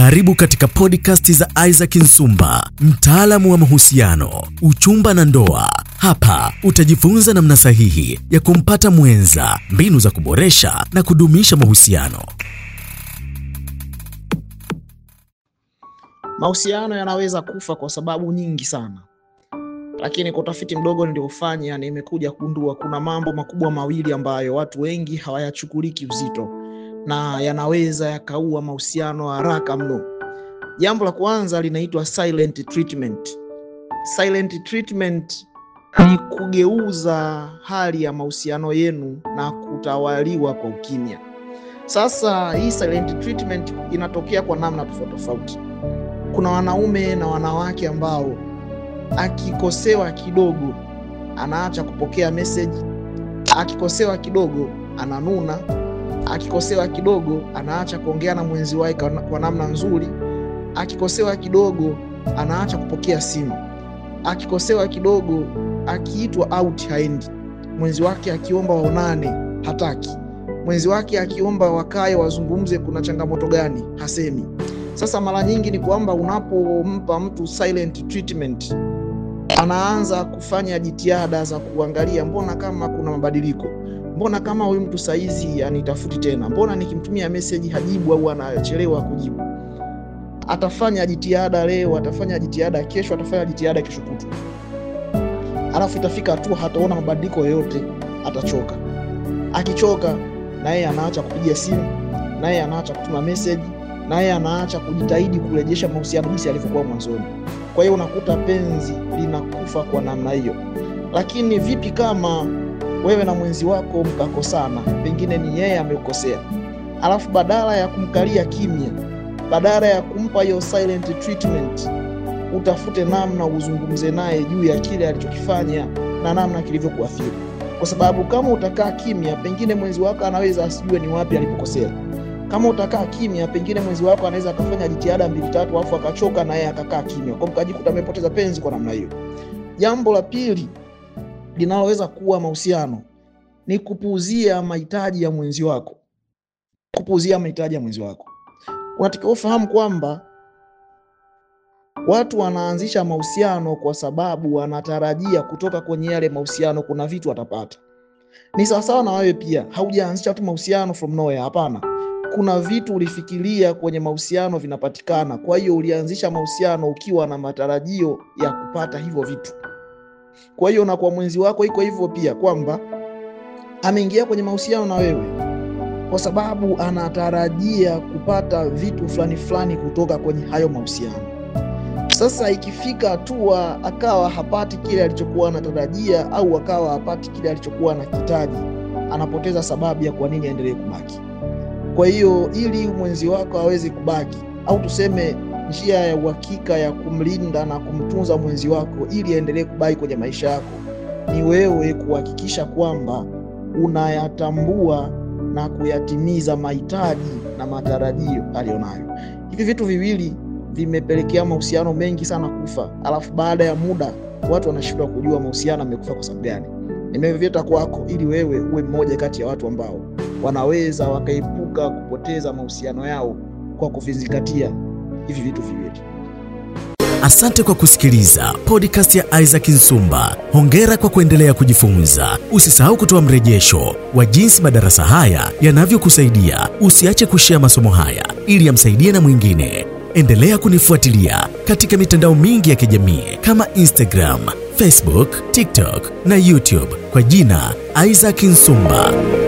Karibu katika podcast za Isaac Nsumba, mtaalamu wa mahusiano, uchumba na ndoa. Hapa utajifunza namna sahihi ya kumpata mwenza, mbinu za kuboresha na kudumisha mahusiano. Mahusiano yanaweza kufa kwa sababu nyingi sana, lakini kwa utafiti mdogo niliofanya nimekuja kugundua kuna mambo makubwa mawili ambayo watu wengi hawayachukuliki uzito na yanaweza yakaua mahusiano haraka mno. Jambo la kwanza linaitwa silent treatment. Silent treatment ni kugeuza hali ya mahusiano yenu na kutawaliwa kwa ukimya. Sasa hii silent treatment inatokea kwa namna tofauti tofauti. Kuna wanaume na wanawake ambao akikosewa kidogo anaacha kupokea message, akikosewa kidogo ananuna, akikosewa kidogo anaacha kuongea na mwenzi wake kwa namna nzuri, akikosewa kidogo anaacha kupokea simu, akikosewa kidogo, akiitwa out haendi, mwenzi wake akiomba waonane hataki, mwenzi wake akiomba wakae wazungumze kuna changamoto gani hasemi. Sasa mara nyingi ni kwamba unapompa mtu silent treatment, anaanza kufanya jitihada za kuangalia, mbona kama kuna mabadiliko, mbona kama huyu mtu saizi anitafuti tena, mbona nikimtumia meseji hajibu au anachelewa kujibu. Atafanya jitihada leo, atafanya jitihada kesho, atafanya jitihada kesho kutu, alafu itafika hatua hataona mabadiliko yoyote, atachoka. Akichoka na yeye anaacha kupiga simu, na yeye anaacha kutuma meseji naye anaacha kujitahidi kurejesha mahusiano jinsi yalivyokuwa mwanzoni. Kwa hiyo unakuta penzi linakufa kwa namna hiyo. Lakini vipi kama wewe na mwenzi wako mkakosana, pengine ni yeye amekosea, alafu badala ya kumkalia kimya, badala ya kumpa hiyo silent treatment, utafute namna uzungumze naye juu ya kile alichokifanya na namna kilivyokuathiri, kwa sababu kama utakaa kimya, pengine mwenzi wako anaweza asijue ni wapi alipokosea kama utakaa kimya, pengine mwenzi wako anaweza akafanya jitihada mbili tatu, alafu akachoka na yeye akakaa kimya, kwa mkajikuta amepoteza penzi kwa namna hiyo. Jambo la pili linaloweza kuwa mahusiano ni kupuuzia mahitaji ya mwenzi wako. Kupuuzia mahitaji ya mwenzi wako, unatakiwa ufahamu kwamba watu wanaanzisha mahusiano kwa sababu wanatarajia kutoka kwenye yale mahusiano kuna vitu watapata. Ni sawasawa na wewe pia, haujaanzisha tu mahusiano from nowhere, hapana kuna vitu ulifikiria kwenye mahusiano vinapatikana. Kwa hiyo ulianzisha mahusiano ukiwa na matarajio ya kupata hivyo vitu. Kwa hiyo na kwa mwenzi wako iko hivyo pia, kwamba ameingia kwenye mahusiano na wewe kwa sababu anatarajia kupata vitu fulani fulani kutoka kwenye hayo mahusiano. Sasa ikifika hatua akawa hapati kile alichokuwa anatarajia, au akawa hapati kile alichokuwa anakitaji, anapoteza sababu ya kwa nini aendelee kubaki. Kwa hiyo ili mwenzi wako aweze kubaki au tuseme njia ya uhakika ya kumlinda na kumtunza mwenzi wako ili aendelee kubaki kwenye maisha yako ni wewe kuhakikisha kwamba unayatambua na kuyatimiza mahitaji na matarajio aliyonayo. Hivi vitu viwili vimepelekea mahusiano mengi sana kufa, alafu baada ya muda watu wanashindwa kujua mahusiano yamekufa kwa sababu gani. Nimevileta kwako ili wewe uwe mmoja kati ya watu ambao wanaweza wakaepuka kupoteza mahusiano yao kwa kuvizingatia hivi vitu viwili. Asante kwa kusikiliza podcast ya Isaac Nsumba. Hongera kwa kuendelea kujifunza. Usisahau kutoa mrejesho wa jinsi madarasa haya yanavyokusaidia. Usiache kushea masomo haya ili yamsaidie na mwingine. Endelea kunifuatilia katika mitandao mingi ya kijamii kama Instagram, Facebook, TikTok na YouTube kwa jina Isaac Nsumba.